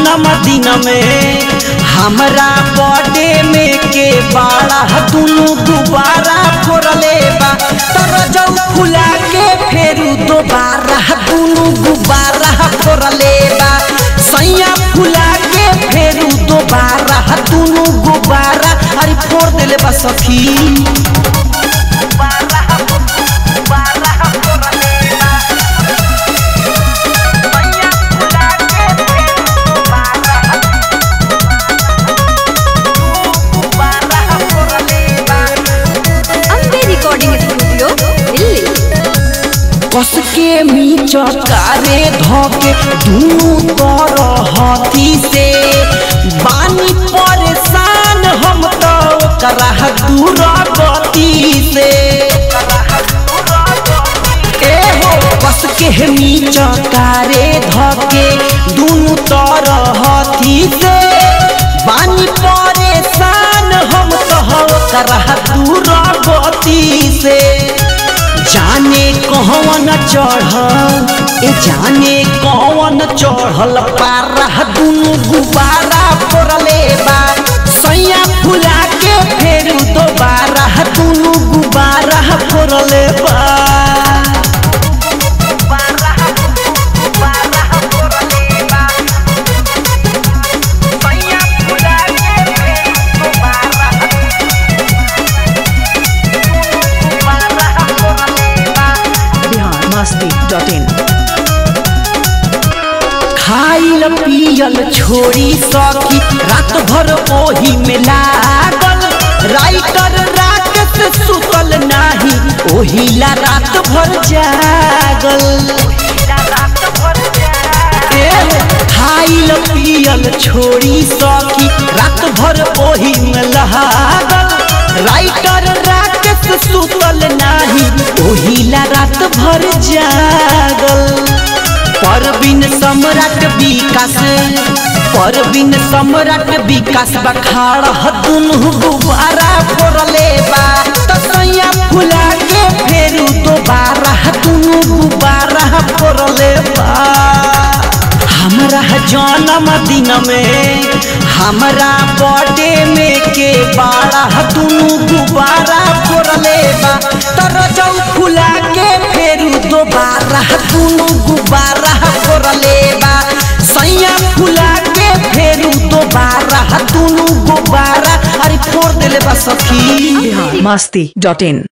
जन्मदिन में हमरा बर्थडे में के बाड़ा दुनु गुब्बारा फोड़ले बा तर जौ फुला के फेरू दोबारा दुनु गुब्बारा फोड़ले बा सैया फुला के फेरू दोबारा दुनु गुब्बारा अरे फोड़ देले बा सखी अम्बे रिकॉर्डिंग स्टूडियो दिल्ली कस के मीचकारे धोके दुनू तरह हाथी से बानी परेशान हम तो ओकरा दूर गति से ए हो कस के मीचकारे धोके दुनू तरह हाथी से बानी परेशान हम तो ओकरा दूर गति से जाने कौन चढ़ल ए जाने कौन चढ़ल पारा दुनु गुब्बारा फोड़ले बा सैया फुला के फेर दोबारा दुनु गुब्बारा फोड़ले बा बिहार मस्ती डॉट इन खाइल पियल छोड़ी सखी रात भर ओही में लागल राइटर रात से सुतल नाही ओही ला रात भर जागल ए, खाइल पियल छोड़ी सखी रात भर ओही में लागल राइटर रात से सुतल नाही ओही ला रात भर जागल परबिन सम्राट विकास परबिन सम्राट विकास बखाड़ दुनु गुब्बारा फोड़ले बा तसैया फुला के फेरू दोबारा दुनु गुब्बारा फोड़ले बा हमरा जन्मदिन में हमरा बर्थडे में के बाड़ा दुनु गुब्बारा फोड़ले बा तर जौ फुला के फेरू दोबारा दुनु गुब्बारा फोड़ले बा सैया फुला के फेरू दोबारा दुनु गुब्बारा अरे फोड़ देले बा सखी बिहार मस्ती डॉट इन